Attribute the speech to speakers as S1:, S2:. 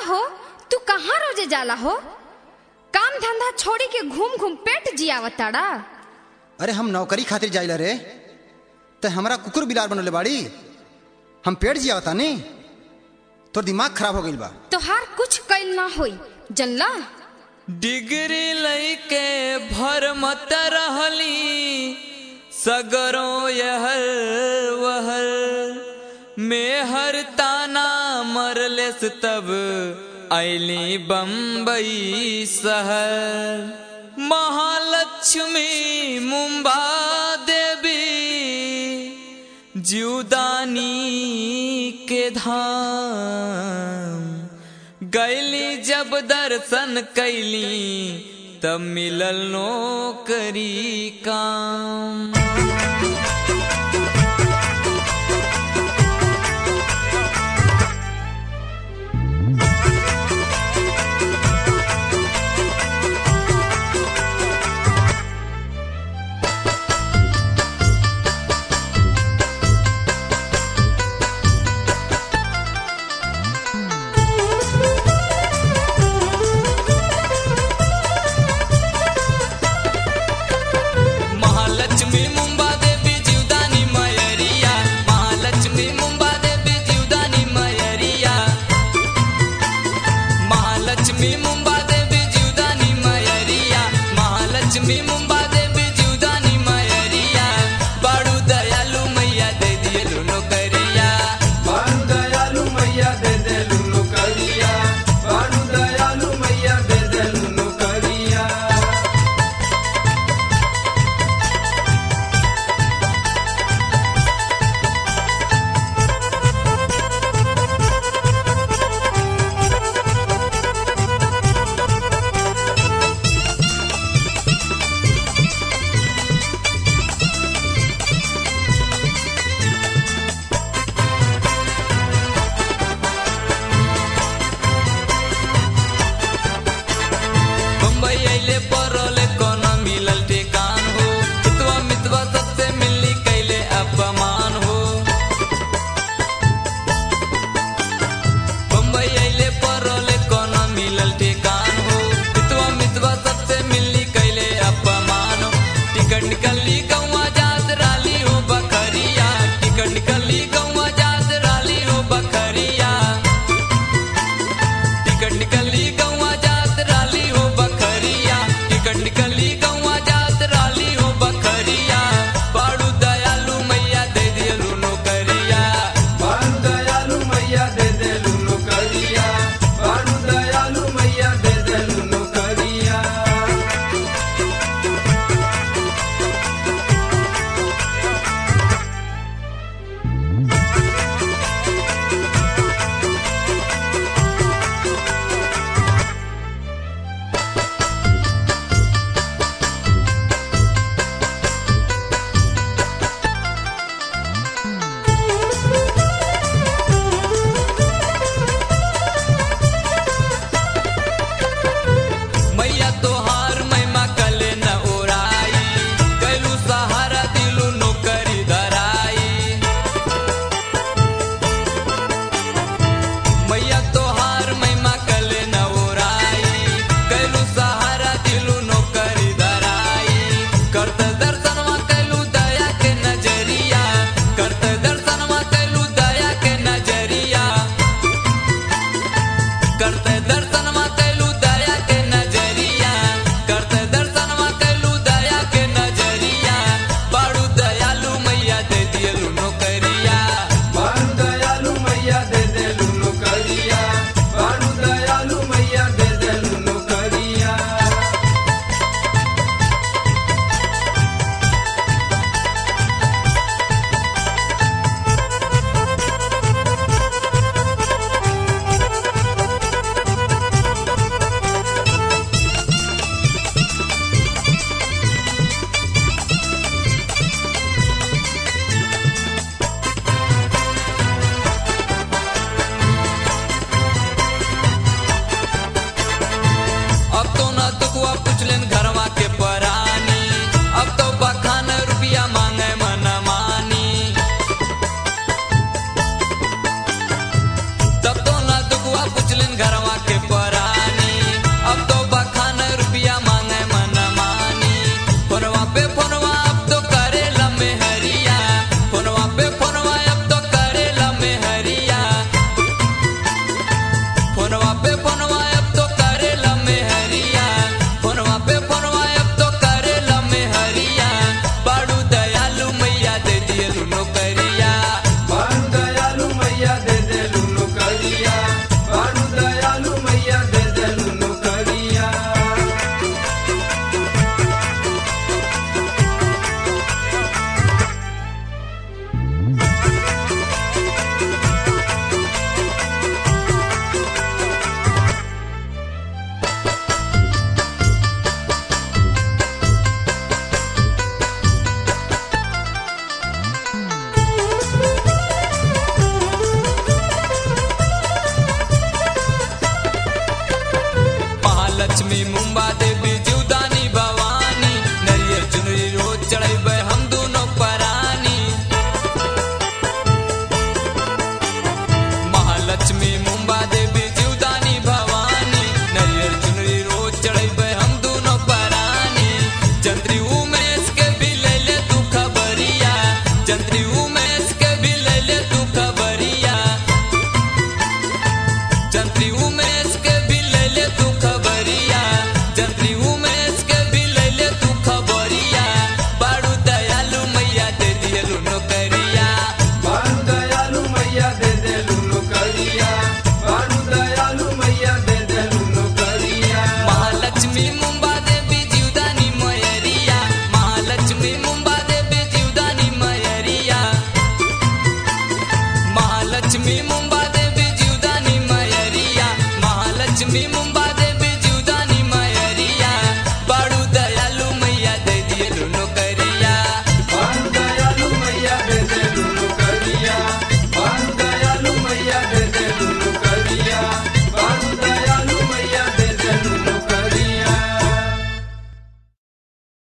S1: हो तू कहाँ रोजे जाला हो काम धंधा छोड़ी के घूम घूम पेट जियावताड़ा
S2: अरे हम नौकरी खातिर जाइला रे ते हमरा कुकुर बिलार बनले बाड़ी हम पेड़ जिया तानी तोर दिमाग खराब हो गइल बा
S1: तोहार कुछ कैल ना होई जनला
S3: डिग्री लैके भर मत रहली सगरो यहर वहर मेहर ताना मरलेस तब ऐली बम्बई शहर महालक्ष्मी मुंबा देवी जीवदानी के धाम गैली जब दर्शन कैली तब मिलल नौकरी काम महालक्ष्मी मुंबा देवी जीवदानी मयरिया महालक्ष्मी मुंबा देवी जीवदानी मयरिया महालक्ष्मी मुंबा देवी जीवदानी मयरिया महालक्ष्मी मुंबा देवी जीवदानी मयरिया बाड़ू दयालु मैया दे दियलु नौकरिया
S4: बानु दयालु मैया दे देलु नौकरिया बानु दयालु मैया दे देलु नौकरिया
S3: बम्बई अइले परोले कोनो मिलल ठेकान हो हितवा मितवा सबसे मिलनी कैले अपमान हो बम्बई अइले परोले कोनो मिलल ठेकान हो हितवा मितवा सबसे मिलनी कैले अपमान हो टिकट निकली गौवा जात राली हो बकरिया टिकट निकली गौवा जात राली हो बकरिया टिकट निकली गौवा जात राली हो बकरिया टिकट निकली गौवा जात राली हो बकरिया बाड़ू दयालु मैया दे दियलु नौकरिया
S4: बानु दयालु मैया दे देलु नौकरिया बानु दयालु मैया दे देलु नौकरिया
S3: मैया तोहार महिमा कले न ओराई कैलू सहारा दिलू नौकरी धराई मैया तोहार महिमा कले न ओराई कैलू सहारा दिलू नौकरी धराई करत दर्शनवा कैलू दया के नजरिया करत दर्शनवा कैलू दया के नजरिया करते दर्शनमा कैलू दया के नजरिया करते दर्शनमा कैलू दया के नजरिया बाड़ू दयालु मैया दे दियलु नौकरिया
S4: बानु दयालु मैया दे देलु नौकरिया बानु दयालु मैया दे देलु नौकरिया
S3: लक्ष्मी मुंबई